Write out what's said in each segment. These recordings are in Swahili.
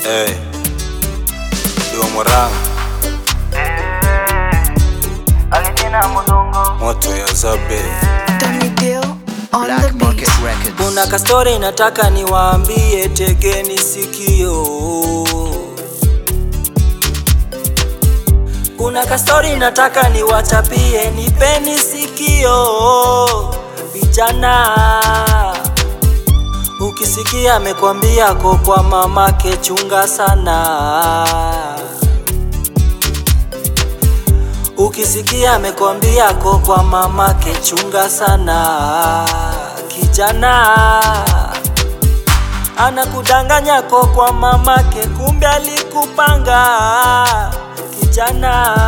Hey. Diwa Mwarang, Alitina Mudongo moto ya Zabe. Tony Dill on Black the Market beat. Records. Kuna kastori nataka niwaambie, tegeni sikio. Kuna kastori nataka niwachapie, nipeni sikio vijana. Ukisikia amekwambia ko kwa mamake, chunga sana. Ukisikia amekwambia ko kwa mamake, chunga sana. Kijana anakudanganya ko kwa mamake, kumbe alikupanga. Kijana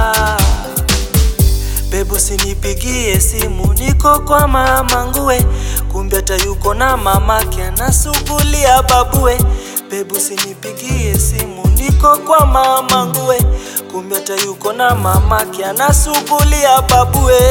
Bebu sinipigie simu, niko kwa mama nguwe, kumbe hata yuko na mamake anasugulia babue. Bebu sinipigie simu, niko kwa mama nguwe, kumbe hata yuko na mamake anasugulia babue.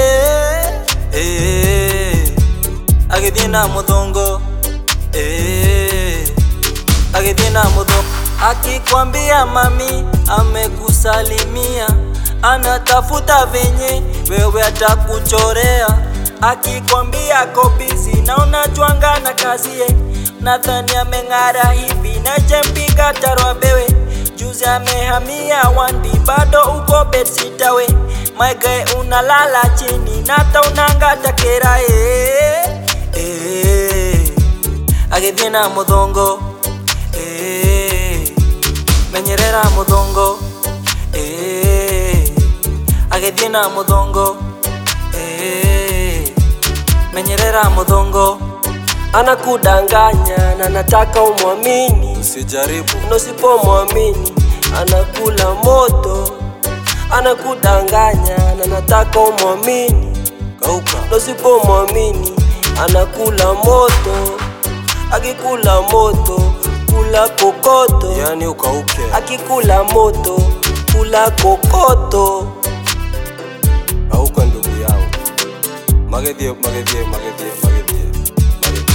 Eh, agithina muthongo eh, agithina muthongo akikwambia mami amekusalimia anatafuta venye wewe atakuchorea akikwambia ko busy na unajwanga na kazie nadhani ameng'ara hivi na jempiga tarwa bewe juzi amehamia wandi bado uko bedsitawe maigae unalala chini nata unangata kerae eh, agithie na muthongo eh, menyerera muthongo eh, agithie na muthongo eh, menyerera muthongo anakudanganya na nataka umwamini Usijaribu. na usipomwamini anakula moto anakudanganya na nataka umwamini Kauka. na usipomwamini anakula moto akikula moto kula kokoto Yani ukauke. akikula moto kula kokoto Kauka ndugu yangu. Magethie, magethie, magethie, magethie. Magethie.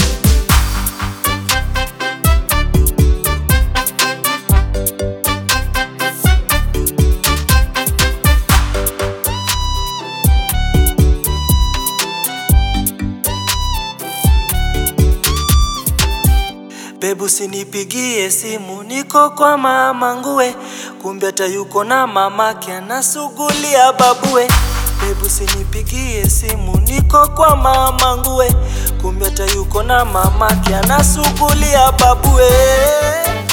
Bebu sinipigie simu, niko kwa mama nguwe, kumbe hata yuko na mamake anasugulia babue. Bebu sinipigie simu, niko kwa mama nguwe, kumbe hata yuko na mamake anasugulia babue.